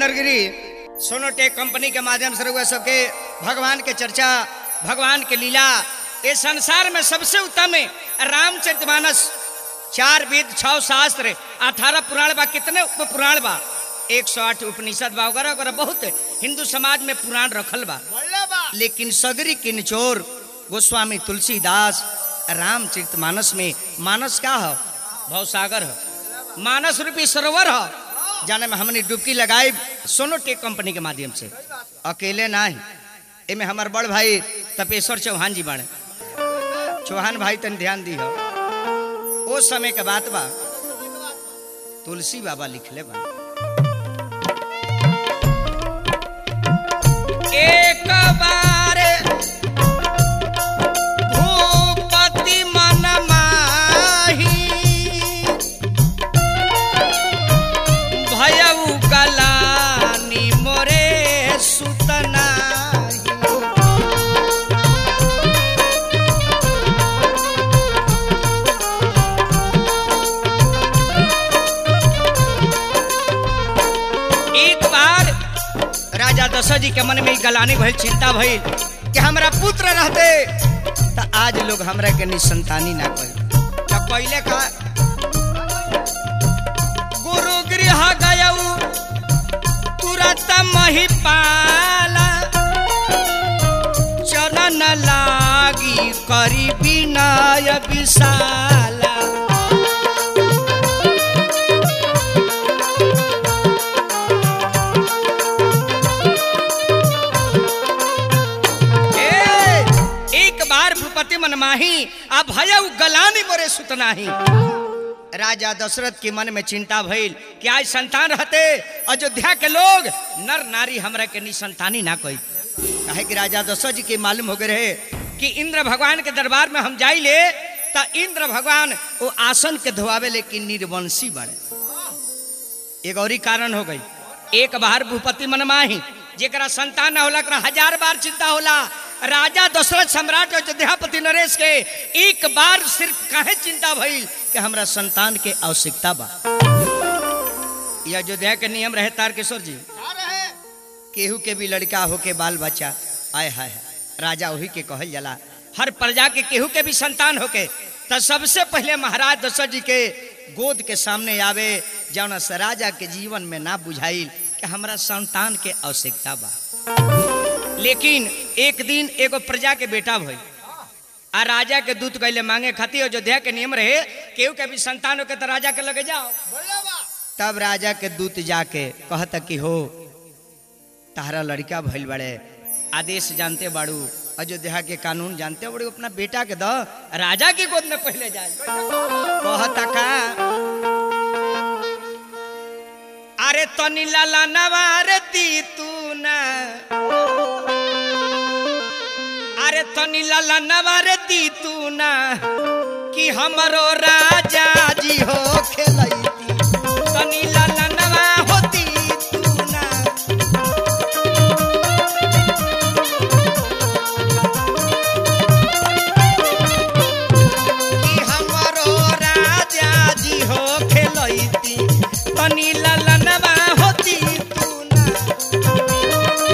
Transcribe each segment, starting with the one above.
महेंद्र गिरी सोनोटेक कंपनी के माध्यम से रहुआ सबके भगवान के चर्चा भगवान के लीला ये संसार में सबसे उत्तम है रामचरितमानस चार वेद छह शास्त्र अठारह पुराण बा कितने उप पुराण बा एक सौ आठ उपनिषद बा वगैरह वगैरह बहुत हिंदू समाज में पुराण रखल बा लेकिन सगरी के निचोर गोस्वामी तुलसीदास रामचरित मानस में मानस क्या है भवसागर है मानस रूपी सरोवर है जाने में हमने डुबकी लगाई सोनोटेक कंपनी के माध्यम से अकेले ना ही एमे हमार बड़ भाई तपेश्वर चौहान जी बाड़े चौहान भाई तन ध्यान दी हो ओ समय के बात बा तुलसी बाबा लिखले बा एक बार भूपति मन माही भयउ गलानी मोरे सुतनाही एक बार राजा दशरथ जी के मन में ई गलानी भइल चिंता भइल कि हमरा पुत्र रहते त आज लोग हमरा के निसंतानी ना कही त पहले का गुरु गृह गयऊ तुरंत महिपाला चरण लागी करी विनय विशाला ए, एक बार भूपति मनमाही आ भयउ गलानी मोरे सुतनाही राजा दशरथ के मन में चिंता भइल कि आज संतान रहते अयोध्या के लोग नर नारी हमरा के निसंतानी ना कही काहे कि राजा दशरथ जी के मालूम हो गए रहे कि इंद्र भगवान के दरबार में हम जाइले त इंद्र भगवान वो आसन के धोआवे लेकिन निर्वंशी बने एक और ही कारण हो गई एक बार भूपति मनमाही जेकरा संतान न होला ओकरा हजार बार चिंता होला राजा दशरथ सम्राट अयोध्यापति नरेश के एक बार सिर्फ काहे चिंता भइल कि हमरा संतान के आवश्यकता बा ये अयोध्या के नियम रहे तारकेश्वर जी केहू के भी लड़का होके बाल बच्चा आय हाय हाय, राजा वही के कहल जाला हर प्रजा के केहू के भी संतान होके तो सबसे पहले महाराज दशरथ जी के गोद के सामने आवे जौन से राजा के जीवन में ना बुझाइल कि हमरा संतान के आवश्यकता बा लेकिन एक दिन एगो प्रजा के बेटा भई आ राजा के दूत गैले मांगे खातिर अयोध्या के नियम रहे केहू के भी संतान होके तो राजा के लगे जाओ तब राजा के दूत जाके कहता कि हो तारा लड़का भइल बड़े आदेश जानते बाड़ू अयोध्या के कानून जानते बड़े अपना बेटा के द राजा की गोद में पहले जाए कहता का अरे तनी लाला नवारती तू ना अरे तनी लाला नवारती तू ना कि हमरो राजा जी हो खेलैती तनी लाला नवा होती तू ना कि हमरो राजा जी हो खेलैती तनी ललनवा होती तू ना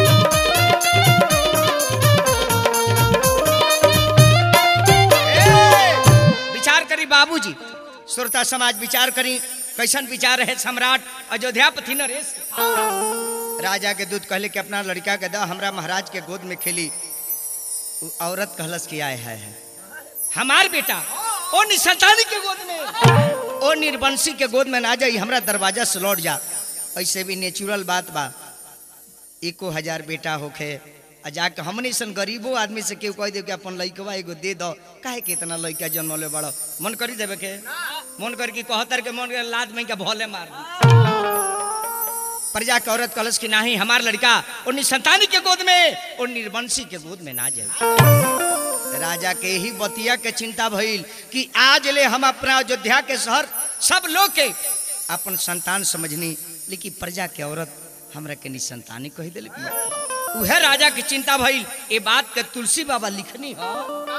ए, विचार करी बाबूजी श्रोता समाज विचार करी कैसन विचार है सम्राट अयोध्यापति नरेश के। राजा के दूत कहले कि अपना लड़का के दा हमरा महाराज के गोद में खेली उ औरत कहलस कि आए है, है। हमार बेटा ओ निसंतानी के गोद में ओ निर्वंशी के गोद में ना जाई हमरा दरवाजा से लौट जा ऐसे भी नेचुरल बात बा एको हजार बेटा होखे आ जाके हमनी सन गरीबो आदमी से केहू कह दे कि अपन लइकवा एगो दे दो काहे के इतना लइका जन्मले बड़ो मन करी देवे के मन कर कि कहतर के मन कर लाद में के भोले मार दी प्रजा के औरत कलश की नाही हमार लड़का और निसंतानी के गोद में और निर्वंशी के गोद में ना जाए राजा के ही बतिया के चिंता भइल कि आज ले हम अपना अयोध्या के शहर सब लोग के अपन संतान समझनी लेकिन प्रजा के औरत हमरा के निसंतानी कही दिल उहे राजा की चिंता भइल ए बात के तुलसी बाबा लिखनी हो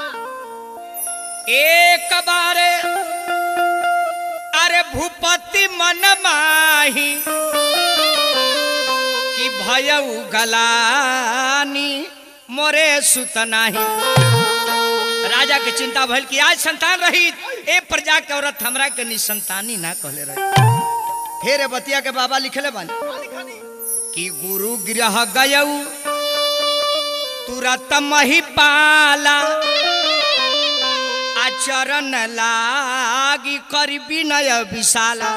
एक बारे अरे भूपति मन माही कि भयऊ गलानी मोरे सुत नाही राजा के चिंता भइल कि आज संतान रही ए प्रजा के औरत हमरा के निसंतानी ना कहले रही फिर ए बतिया के बाबा लिखले बानी कि गुरु गृह गयऊ तुरत मही पाला आचरण लागी करी विनय विशाला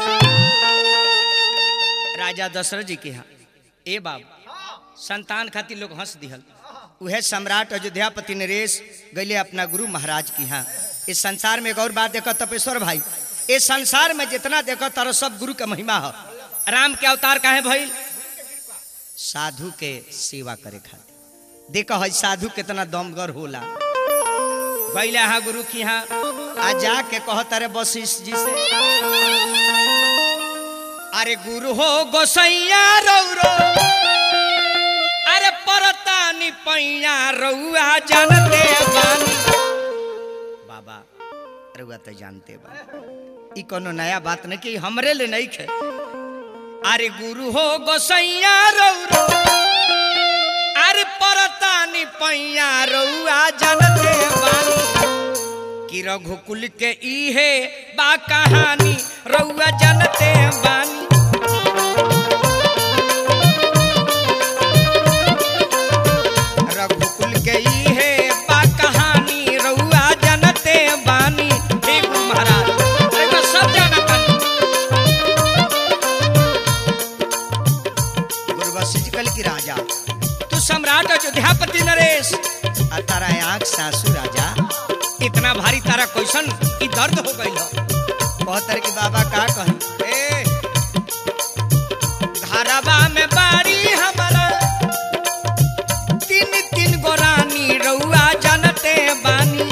राजा दशरथ जी के यहाँ ए बाबू संतान खातिर लोग हंस दिहल उहे सम्राट अयोध्यापति नरेश गईले अपना गुरु महाराज की यहाँ इस संसार में एक और बात देखो तपेश्वर भाई इस संसार में जितना देखो तारो सब गुरु का महिमा है राम के अवतार काहे भइल साधु के सेवा करे खातिर देखो है साधु कितना दमगर होला गईले यहाँ गुरु की यहाँ आ जाके कहो तारे वशिष्ठ जी से अरे गुरु हो गोसैया रौरो अरे परतानी पैया रउआ जानते बानी बाबा रउआ तो जानते बा ई कोनो नया बात नहीं कि हमरे ले नहीं खे अरे गुरु हो गोसैया रौरो अरे परतानी पैया रउआ जानते बानी कि रघुकुल के इहे बा कहानी रउआ जानते बानी रघुकुल के इहे बा कहानी रउआ जानते बानी हे गुरु महाराज रउआ सब जानतन गुरु वशिष्ठ कल की राजा तू सम्राट अयोध्यापति नरेश आ तारा आंख सासू राजा इतना भारी तारा क्वेश्चन की दर्द हो गई हो बहुत तरह के बाबा का कही ए घरवा में बाड़ी हमारा तीन तीन गो रानी रउआ जानते बानी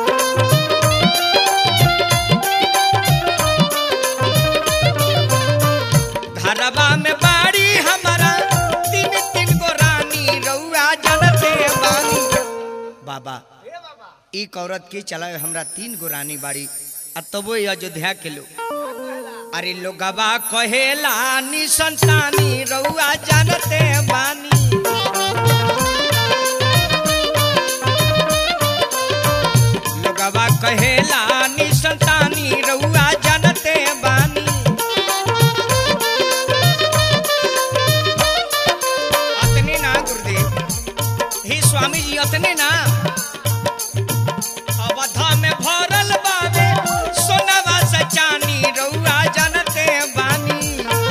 घरवा में बाड़ी हमारा तीन तीन गो रानी रउआ जानते बानी बाबा एक औरत की चलावे हमरा तीन गो रानी बाड़ी आ तबो ये अयोध्या के लोग अरे लोगवा कहेला नी संतानी रउआ जानते बानी लोगवा कहेला नी संतानी रउआ जानते बानी अतने ना गुरुदेव हे स्वामी जी अतने ना अवधा में भरल बावे सोनवा से चानी रउआ जानते बानी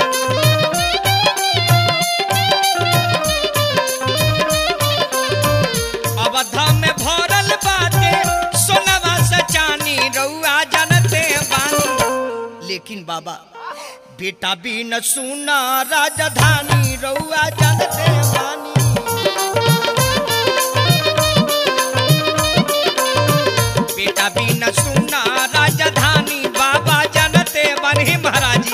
अवधा में भरल बाटे सोनवा से चानी रउआ जानते बानी लेकिन बाबा बेटा भी न सुना राजधानी रउआ जानते बानी बेटा भी न सुना राजधानी बाबा जानते बने महाराजी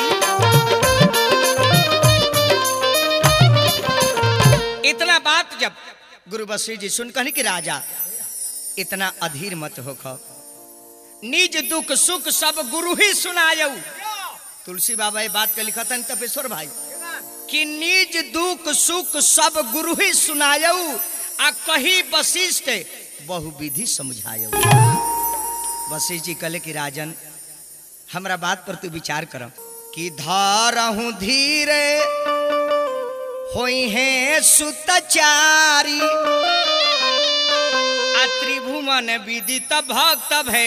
इतना बात जब गुरु बसरी जी सुन कहनी कि राजा इतना अधीर मत हो खो निज दुख सुख सब गुरु ही सुनायऊ तुलसी बाबा ये बात के लिखतन तपेश्वर भाई कि निज दुख सुख सब गुरु ही सुनायऊ आ कही वशिष्ठ बहुविधि समझायऊ वशिष्ठ जी कहले कि राजन हमरा बात पर तू विचार कर कि धारहूं धीरे होई है सुतचारी आ त्रिभुवन विदित भक्त है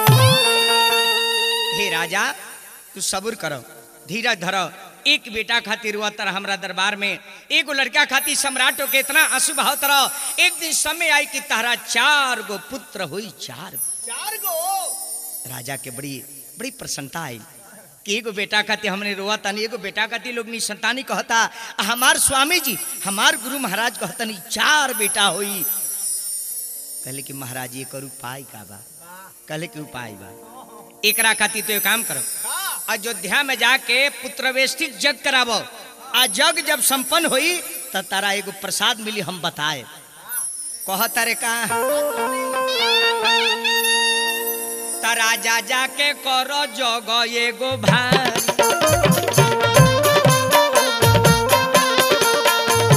हे राजा तू सबूर करो धीरज धरो एक बेटा खातिर हुआ तरह हमरा दरबार में एगो लड़का खातिर सम्राटो के इतना आंसू बहाव तरह एक दिन समय आई कि तारा चार गो पुत्र हुई चार गो चार गो राजा के बड़ी बड़ी प्रसन्नता आई कि एगो बेटा खातिर हमने रोआ तानी एगो बेटा खातिर लोग नी संतानी कहता आ हमार स्वामी जी हमार गुरु महाराज कहतनी चार बेटा होई कहले कि महाराज ये करू उपाय का बा कहले कि उपाय बा एकरा खातिर तो एक काम करो अयोध्या में जाके पुत्रवेष्टिक जग कराबो आ जग जब संपन्न होई त तारा एगो प्रसाद मिली हम बताए कह तारे का त राजा जाके करो जग एगो भाई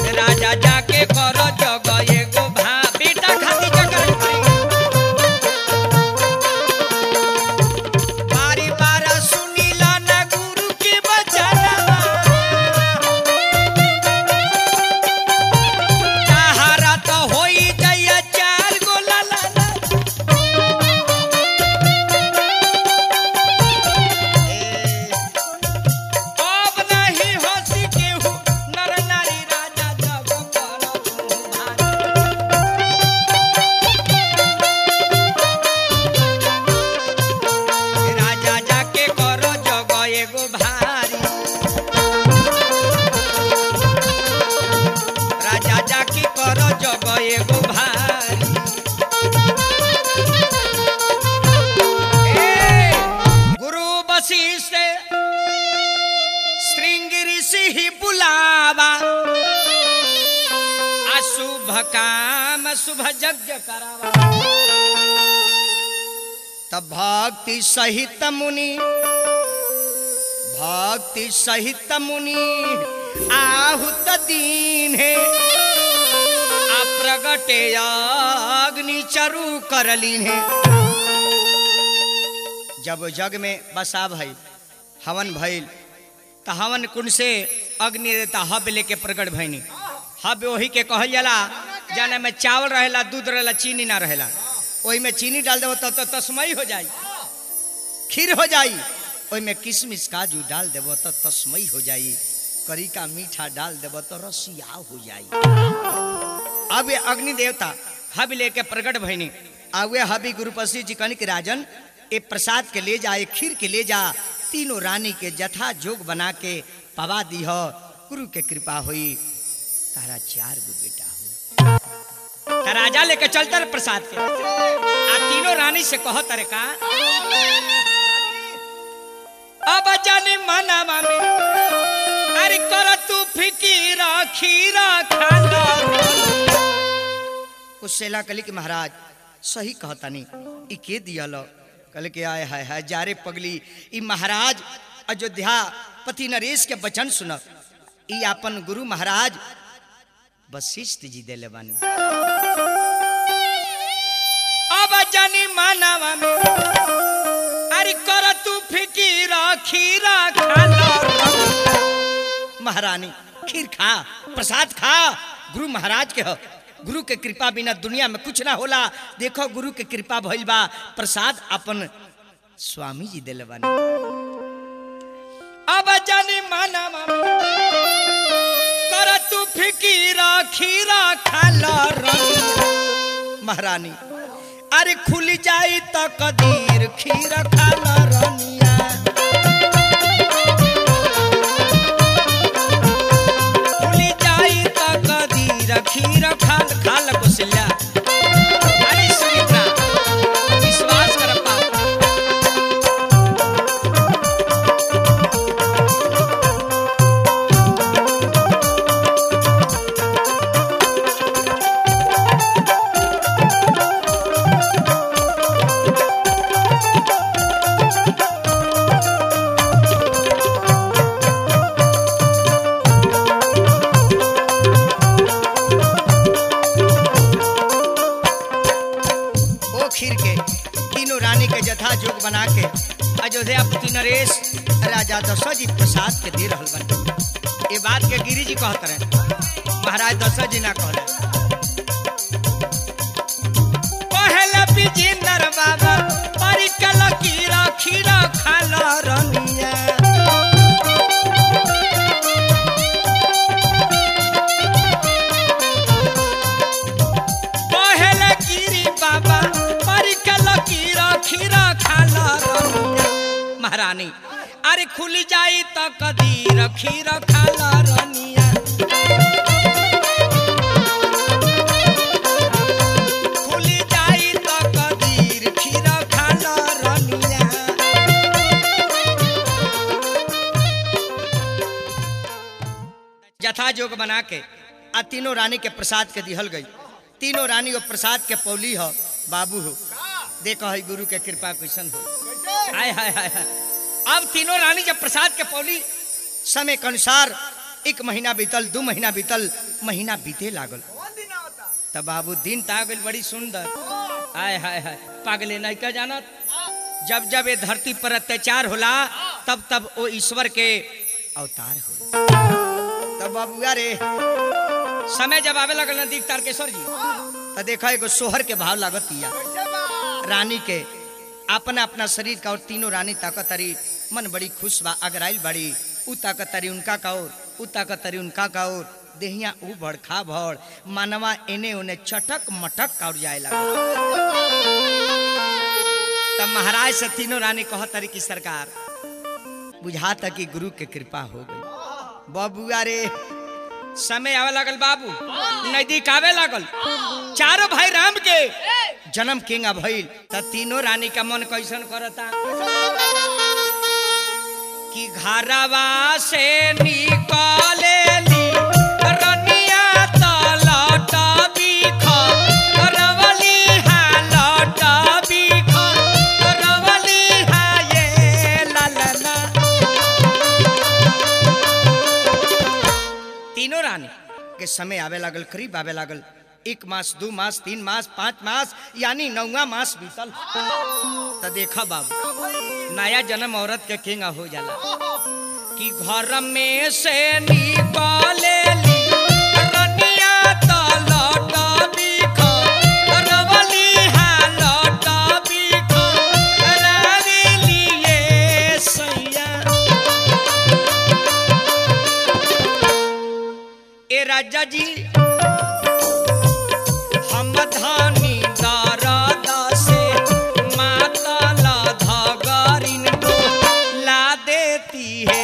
हम शुभ यज्ञ करावा तब भक्ति सहित मुनि भक्ति सहित मुनि आहुत दीन है आ प्रगटे अग्नि चरु करलीन है जब जग में बसा भइल हवन भइल त हवन कुंड से अग्नि देता हब लेके प्रगट भइनी हब वही के कहल जाला जाने में चावल रहेला दूध रहेला चीनी ना रहेला ओही में चीनी डाल देबो तो, तो तस्मई हो जाई खीर हो जाई ओही में किशमिश काजू डाल देबो तो तस्मई हो जाई करी का मीठा डाल देबो तो रसिया हो जाई अब ये अग्नि देवता हब लेके प्रगट भइनी आवे हबी गुरुपसी जी कहनी कि राजन ए प्रसाद के ले जा ए खीर के ले जा तीनों रानी के जथा जोग बना के पवा दी हो गुरु के कृपा हुई तारा चार गो बेटा हो ता राजा लेके चलता रे प्रसाद के आ तीनों रानी से कहो तारे का अब जानी मना मामी अरे कर तू फिकीरा खीरा खाला कुछ सेला कली कि महाराज सही कहतानी ई के दियल कल के आए हाय हाय जारे पगली ई महाराज अयोध्या पति नरेश के वचन सुन ई अपन गुरु महाराज वशिष्ठ जी देले बानी अब जानी मानवा में अरे कर तू फिकीरा खीरा खाला महारानी खीर खा प्रसाद खा गुरु महाराज के हो गुरु के कृपा बिना दुनिया में कुछ ना होला देखो गुरु के कृपा भइल बा प्रसाद अपन स्वामी जी दिले बानी अब जानी माना कर तू फिकीरा खीरा खाला रंग महारानी अरे खुल जाई त कदीर खीर खाला रनिया खुल जाई त कदीर खीर खाल खाल कुसल्या अरे सुमित्रा विश्वास कर पा ओ खीर के तीनों रानी के जथा जोग बना के अयोध्या पति नरेश राजा दशरथ जी प्रसाद के दे रहल बन ये बात के गिरी जी कहत रहे महाराज दशरथ जी ना कहले पहले विजेंद्र बाबा परिकल कीरा खीरा खाला रनिया पहले गिरी बाबा परिकल कीरा खीरा खाला रनिया महारानी अरे खुल जाई त कदीर खीरा खाला रनिया खुल जाई त कदीर खीरा खाला रनिया जथा जोग बना के आ तीनों रानी के प्रसाद के दिहल गई तीनों रानी वो प्रसाद के पौली हो बाबू हो देखो है गुरु के कृपा कैसन हो हाय हाय हाय हाय अब तीनों रानी जब प्रसाद के पौली समय के अनुसार एक महीना बीतल दू महीना बीतल महीना बीते लागल तब बाबू दिन ता गइल बड़ी सुंदर हाय हाय हाय पागले नहीं का जानत जब जब ये धरती पर अत्याचार होला तब तब वो ईश्वर के अवतार हो तब बाबुआ रे समय जब आवे लगल नदी तारकेश्वर जी तो देखा एगो सोहर के भाव लागत या रानी के अपना अपना शरीर का और तीनों रानी ताकतरी मन बड़ी खुश बा अगराइल बड़ी उ ताकतरी उनका का और उ ताकतरी उनका का और देहिया उ भड़खा भड़ मानवा एने ओने चटक मटक का और जाए लगा तब महाराज से तीनों रानी कहतरी की सरकार बुझाता कि गुरु के कृपा हो गई बबुआ रे समय आवे लागल बाबू नजदीक आवे लागल चारों भाई राम के जन्म केंगा भइल त तीनों रानी का मन कैसन करता कि घरवा से निकलेली रनिया तलट बिख समय आवे लागल करीब आवे लागल एक मास दू मास तीन मास पाँच मास यानी नौवा मास बीतल तो देखा बाबू नया जन्म औरत के किंग हो जाला कि घर में से निकाले ली रनिया त लौटा बिख रवली हा लौटा बिख रावी लिए सैया ए राजा जी हम धानी दारादा से माता ला धागारिन को ला देती है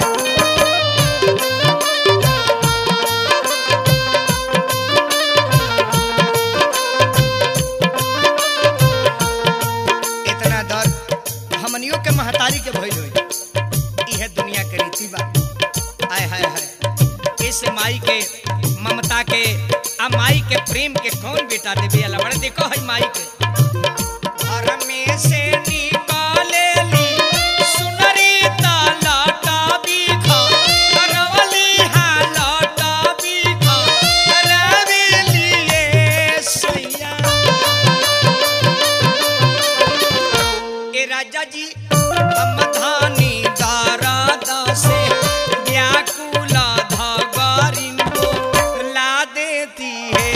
इतना दर्द हमनियों के महतारी के भइल होई इहे दुनिया के रीति बा आय हाय हाय इस माई के ममता के आ माई के प्रेम के कौन बेटा देवे अला बड़े देखो है माई के घर में से निकाले ली सुनरी ता लाटा बिखा करवली हा लाटा बिखा करवे लिए सैया ए राजा जी हम धानी दारादा से व्याकुला धागारिन को ला देती है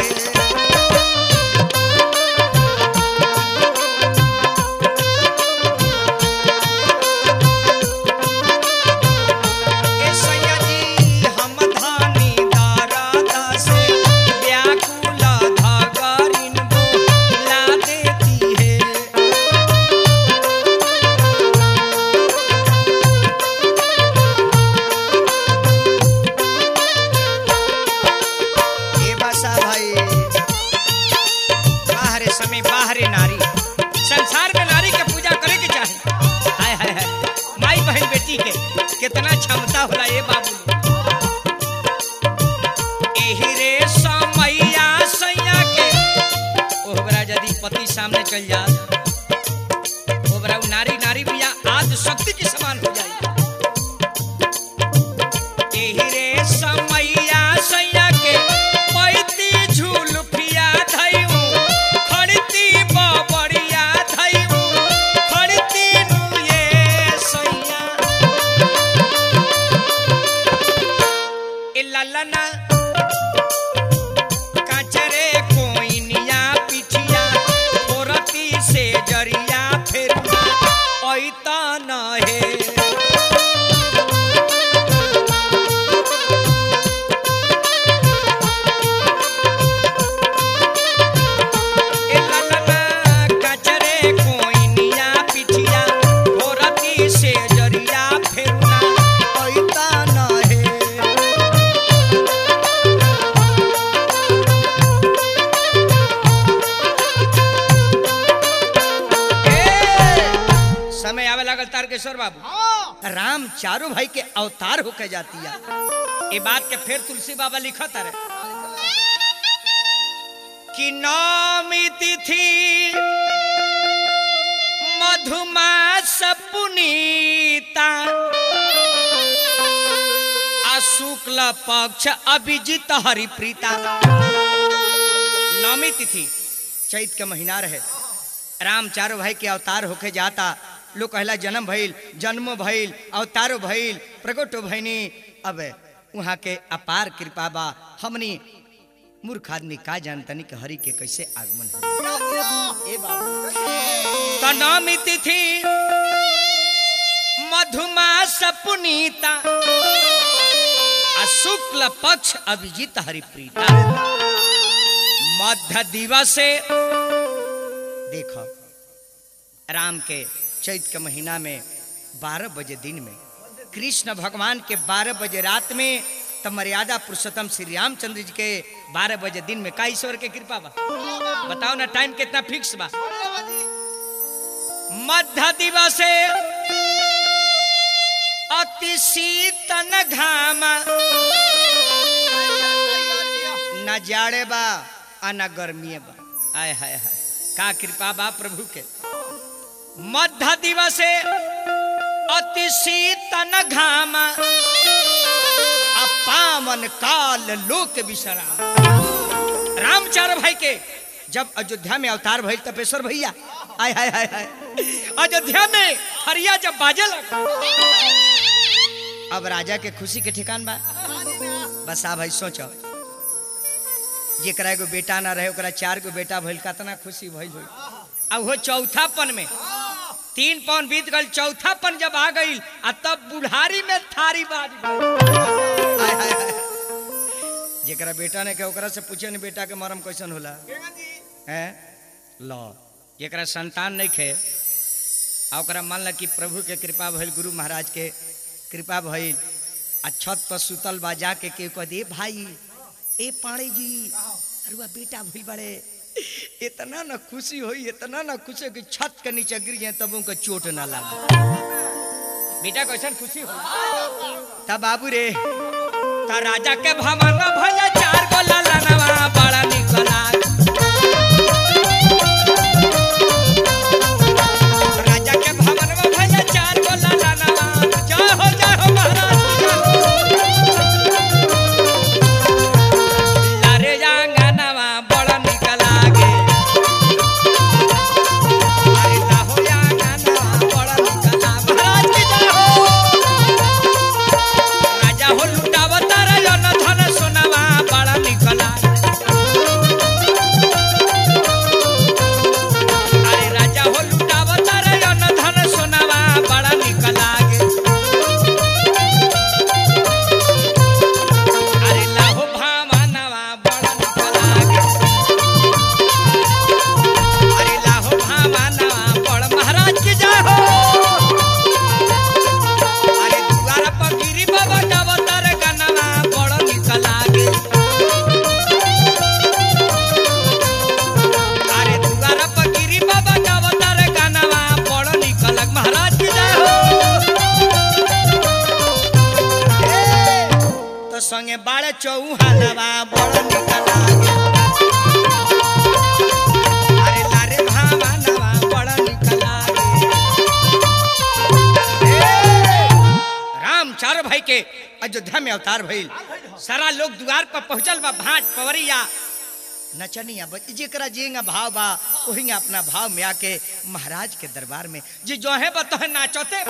ए सैया जी हम धानी दारादा से व्याकुला धागारिन को ला देती है ए बसा भाई बाहरे समय बाहरे नारी संसार में नारी के पूजा करे के चाहे हाय हाय हाय माई बहन बेटी के कितना क्षमता होला ए बाबू एही रे समैया सैया के ओहरा यदि पति सामने चल जा ओहरा उ नारी नारी बिया आज शक्ति के समान हो जाई एही रे समैया सैया के पैती झुलफिया धइऊ खड़ती बबड़िया धइऊ खड़ती नु ये सैया ए ललना काचरे कोइनिया पिठिया फोरती से जरिया फेरुआ ऐता न हे ए ललना कचरे कोइनिया पिठिया भोरती से जरिया फेरुना ऐता न हे ए, समय आवे लागल तारकेश्वर बाबू राम चारों भाई के अवतार होके जाती है ये बात के फिर तुलसी बाबा लिखत है कि नौमी तिथि मधुमास पुनीता आ शुक्ल पक्ष अभिजित हरिप्रीता नौमी तिथि चैत के महीना रहे राम चारों भाई के अवतार होके जाता लोग कहला जन्म भइल जन्म भइल अवतारो भइल प्रगटो भइनी अब वहाँ के अपार कृपा बा हमनी मूर्ख आदमी का जानतनी कि हरि के कैसे आगमन हो ए बाबू तो नौमी तिथि मधुमास पुनीता आ शुक्ल पक्ष अभिजीत हरिप्रीता मध्य दिवसे देखो राम के चैत के महीना में बारह बजे दिन में कृष्ण भगवान के बारह बजे रात में तब मर्यादा पुरुषोत्तम श्री रामचंद्र जी के बारह बजे दिन में का ईश्वर के कृपा बा बताओ ना टाइम कितना फिक्स बा मध्य दिवसे अति शीतन घामा न जाड़े बा आ न गर्मी बा आय हाय हाय का कृपा बा प्रभु के मध्य दिवसे अति शीतन घामा आ पावन काल लोक विश्राम रामचार भाई के जब अयोध्या में अवतार भइल तपेश्वर भैया आय हाय हाय हाय अयोध्या में हरिया जब बाजे लगा अब राजा के खुशी के ठिकान बा बस आ भाई सोचो जेकरा एगो बेटा ना रहे ओकरा चार गो बेटा भइल कितना खुशी भइल होई अब वो चौथापन में तीन पौन बीत गल चौथापन जब आ गई आ तब बुढ़ारी में थारी बाज गइल। हाय, हाय, हाय। जेकरा बेटा ने के ओकरा से पूछे ने बेटा के मरम कैसन होला हैं लो जेकरा संतान नहीं खे आ ओकरा मान ला कि प्रभु के कृपा भइल गुरु महाराज के कृपा भइल आ छत पर सुतल बा जाके के कह दे भाई ए पाड़े जी अरुआ बेटा भइल बड़े इतना ना खुशी होई इतना ना खुशी होई कि छत के नीचे गिर जाए तब उनका चोट ना लगे बेटा कैसन खुशी हो तब बाबू रे ता राजा के भवन में भले चार गो लालनवा बड़ा निक लाग राजा के भवन में भले चार गो लालनवा जय हो जय हो महाराज जय हो। लारे आंगनवा बड़ा निक लागे अरे लाहो आंगनवा बड़ा निक लागे महाराज की जय हो राजा हो लुटावता रे अन धन सोनावा बड़ा निकला अरे राजा हो लुटावता रे अन धन सोनावा बड़ा निकला गे अरे लाहो भामानवा बड़ा निकला गे अरे लाहो भामानवा बड़ महाराज की जय हो अरे दुआर पर गिरी बाबा गावतार गनवा बड़ निक लागे अरे दुआर पर गिरी बाबा गावतार गनवा बड़ निक लाग महाराज की जय हो ए, तो संगे बाड़े चौहानवा बड़ निक लागे अरे लारे भावानवा बड़ निक लागे राम चार भाई के अयोध्या में अवतार भइल सारा लोग द्वार पर पहुंचल बा भाट पवरिया नचनिया बच जेकरा जेंगा भाव बा ओहिंगा अपना भाव में आके महाराज के दरबार में जे जो है बा तोहे नाचते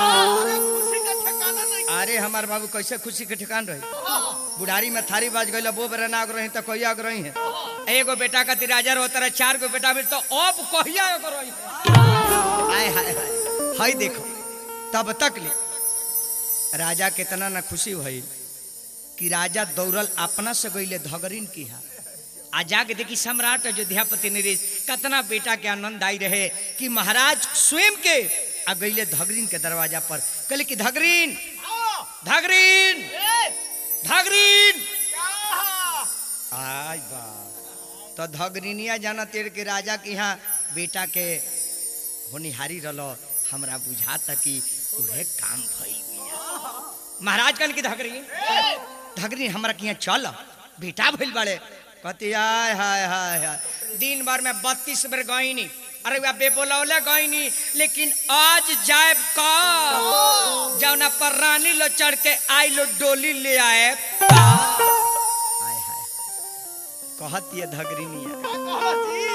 अरे हमार बाबू कैसे खुशी के ठिकान रही बुढ़ारी में थारी बाज गई वो बेरा नाग रही तो कहिया आग रही है एगो बेटा का तिराजा हो तरह चार गो बेटा भी तो अब कहिया आग रही है हाय हाय हाय हाय देखो तब तक ले राजा कितना न खुशी भइल कि राजा दौड़ल अपना से गईले धगरिन की हा आ जाके देखी सम्राट अयोध्यापति नरेश कितना बेटा के आनंद आई रहे कि महाराज स्वयं के आ गईले धगरिन के दरवाजा पर कहले कि धगरिन धगरिन धगरिन आय बा तो धगरिनिया जाना तेर के राजा के यहाँ बेटा के होनिहारी रलो हमरा बुझाता कि उहे काम भइल बिया। महाराज कन की धगरी धगरी हमरा के यहाँ चल बेटा भइल बड़े कहती आय हाय हाय हाय दिन भर में बत्तीस बेर गईनी अरे वह बेबोलौले गईनी लेकिन आज जाए का जौना पर रानी लो चढ़ के आई लो डोली ले आए हाय हाय कहत ये धगरीनिया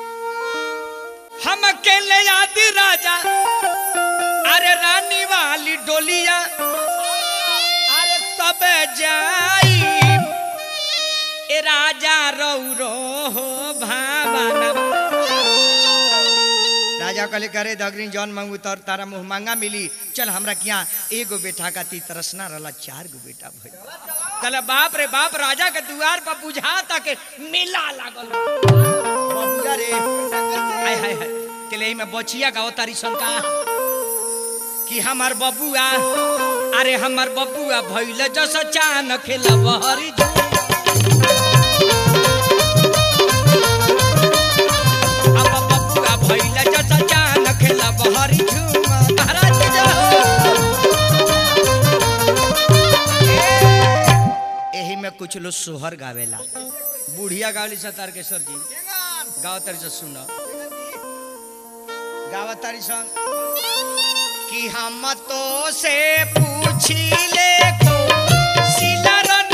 हम अकेले आदि राजा अरे रानी वाली डोलिया अरे तब जाई ए राजा रौरो हो भावना राजा कहले करे दगरी जौन मांगू तोर तारा मुंह मांगा मिली चल हमरा किया एगो बेटा का ती तरसना रहला चार गो बेटा भइल कहले बाप रे बाप राजा के दुआर पर बुझा तक मेला लागल बबुआ रे हाय हाय हाय केले में बचिया गाओ तारी शंका कि हमार बबुआ अरे हमार बबुआ भइल जस चान खेलब हरी अब बबुआ भइल जस चान खेलब हरी झूम महाराज जाओ एही में कुछ लोग सोहर गावेला बुढ़िया गावली सतार के सर जी गाव तारी से सुन गाव तारी सन कि हम तो से पूछी ले को सिलर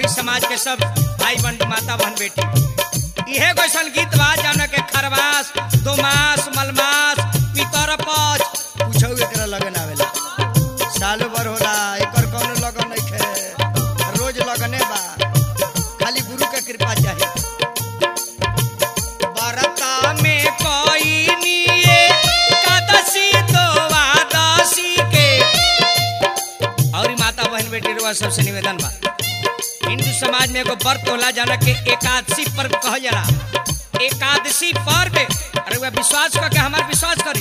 ई समाज के सब भाई बहन माता बहन बेटी इहे कैसन गीत बा जान के खरवास दोमास मलमास पितर पच पूछो एकरा लगन आवेला सालो भर होला एकर कौनो लगन नहीं खे रोज लगने बा खाली गुरु के कृपा चाहिए बरता में कोई निये कादसी तो वादसी के और ई माता बहन बेटी रुआ सबसे निवेदन बा हिंदू समाज में एगो व्रत होला जाना के एकादशी पर्व कहल जाला एकादशी पर्व अरे वह विश्वास करके हमार विश्वास करी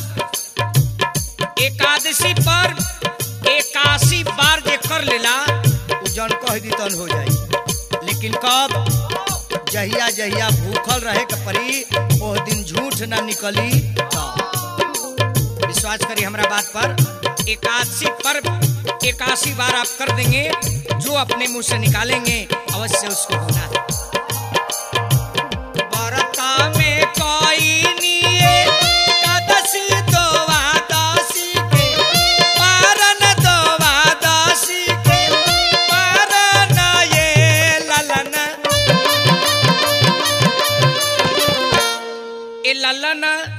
एकादशी पर्व एकासी बार जे कर लेला उ जन कह दी तन हो जाई लेकिन कब जहिया जहिया भूखल रहे के परी ओ दिन झूठ ना निकली तब। विश्वास करिए हमरा बात पर एकादशी पर्व एकासी बार आप कर देंगे जो अपने मुंह से निकालेंगे अवश्य उसको होना है बरता में कोई निये कादसी द्वादशी के पारन द्वादशी के पारन ये ललन ए ललन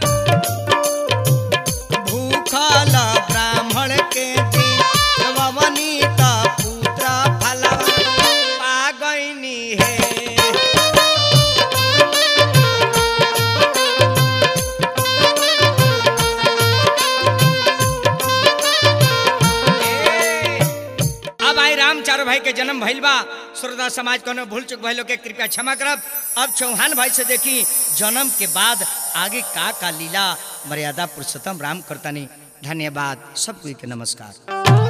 भूखल ब्राह्मण के वनिता पुत्र फलवा पागैनी है अब आई राम चारो भाई के जन्म भइल बा श्रोता समाज कोनो भूल चुक भइलो के कृपया क्षमा करब अब चौहान भाई से देखी जन्म के बाद आगे का का लीला मर्यादा पुरुषोत्तम राम करतानी धन्यवाद सबको के नमस्कार